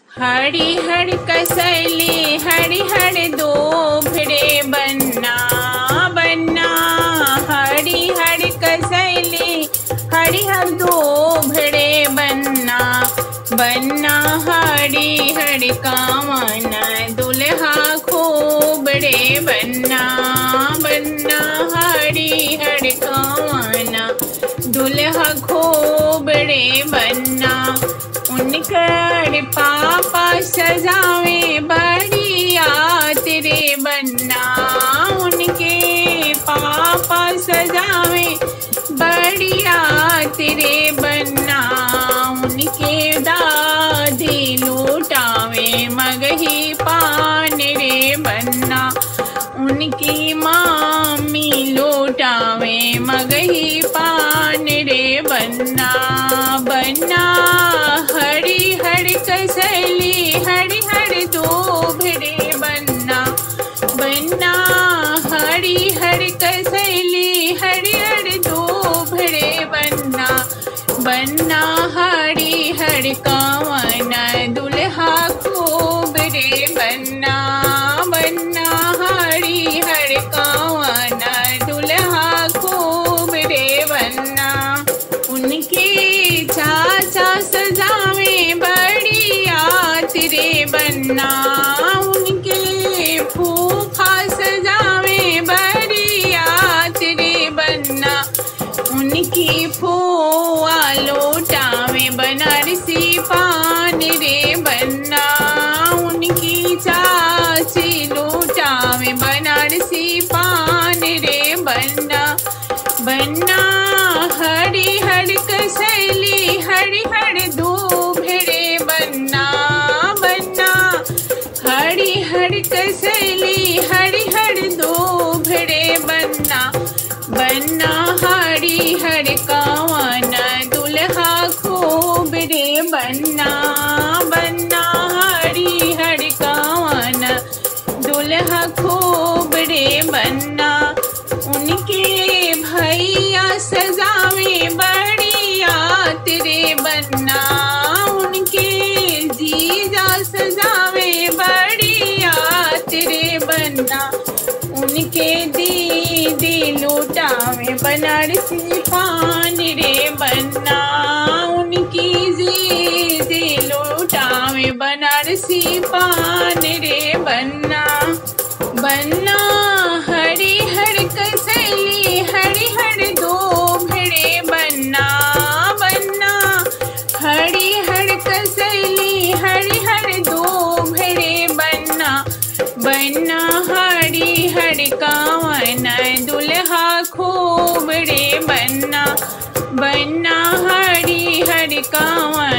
हरि हर कसैली हरि हर दो भिड़े बन्ना बन्ना हरि हर कसैली हरि हर दो भिड़े बन्ना बन्ना हरि हर कामन दुल्हा खूबड़े बन्ना बन्ना हरि हर कामन दुल्हा खूबड़े बन्ना उनकर पापा सजावे बढ़िया तेरे बन्ना उनके पापा सजावे बढ़िया तेरे बन्ना उनके दादी लूटावे मगही पान रे बन्ना उनकी मामी लूटावे मगही पान रे बन्ना बन्ना हरि हर कसैली हरि हर दो भिड़े बन्ना बन्ना हरि हर कसैली हरि हर दो भिड़े बन्ना बन्ना हरि हर कावन दुल्हा खूब रे बन्ना बन्ना हरि हर कावन दुल्हा खूब रे बन्ना उनके चाचा सजावे बढ़िया तेरे बन्ना उनके फूफा सजावे बढ़िया तेरे बन्ना उनकी फुआ लौटावे बनारसी पान रे बन्ना उनकी चाची लौटावे बनारसी पान रे बन्ना बन्ना हरि हर कसैली हरि हर दो भिड़े बन्ना बन्ना हरि हर कसैली हरि हर दो भिड़े बन्ना बन्ना हरि हर कावन दुल्हा खूब रे बन्ना बन्ना हरि हर कावन दुल्हा खूब रे बन्ना उनके भैया सजावे बढ़िया तेरे बन्ना उनके जीजा सजावे बढ़िया तेरे बन्ना उनके दीदी लूटावे बनारसी पान रे बन्ना उनकी दीदी लूटावे बनारसी पान रे बन्ना बन्ना हरि हर कसैली हरि हर दो भिड़े बन्ना बन्ना हरि हर कसैली हरि हर दो भिड़े बन्ना बन्ना हरि हर कावन दुल्हा खूब रे बन्ना बन्ना हरि हर कावन